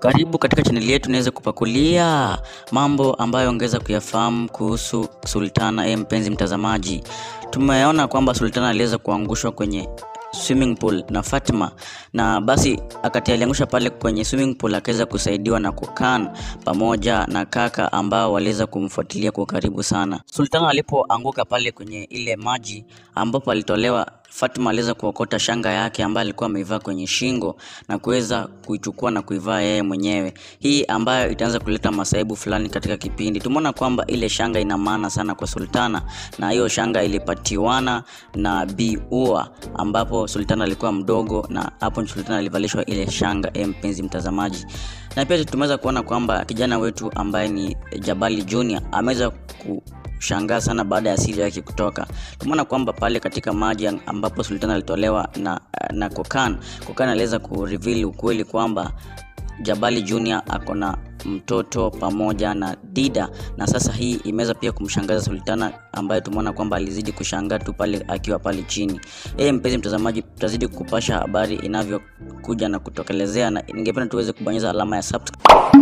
Karibu katika chaneli yetu niweze kupakulia mambo ambayo ongeza kuyafahamu kuhusu Sultana. E, mpenzi mtazamaji, tumeona kwamba Sultana aliweza kuangushwa kwenye swimming pool na Fatima, na basi akati aliangusha pale kwenye swimming pool akaweza kusaidiwa na Kokan pamoja na kaka ambao waliweza kumfuatilia kwa karibu sana. Sultana alipoanguka pale kwenye ile maji ambapo alitolewa Fatima aliweza kuokota shanga yake ambayo alikuwa ameivaa kwenye shingo na kuweza kuichukua na kuivaa yeye mwenyewe, hii ambayo itaanza kuleta masaibu fulani katika kipindi. Tumeona kwamba ile shanga ina maana sana kwa Sultana, na hiyo shanga ilipatiwana na Bi Ua, ambapo Sultana alikuwa mdogo, na hapo Sultana alivalishwa ile shanga. E, mpenzi mtazamaji, na pia tumeweza kuona kwamba kijana wetu ambaye ni Jabali Junior ameweza ku shangaa sana baada ya siri yake kutoka. Tumeona kwamba pale katika maji ambapo Sultana alitolewa na, na Kokan, Kokan aliweza kureveal ukweli kwamba Jabali Junior ako na mtoto pamoja na Dida, na sasa hii imeweza pia kumshangaza Sultana ambaye tumeona kwamba alizidi kushangaa tu pale akiwa pale chini. Eh, mpenzi mtazamaji, tutazidi kupasha habari inavyokuja na kutokelezea, na ningependa tuweze kubonyeza alama ya subscribe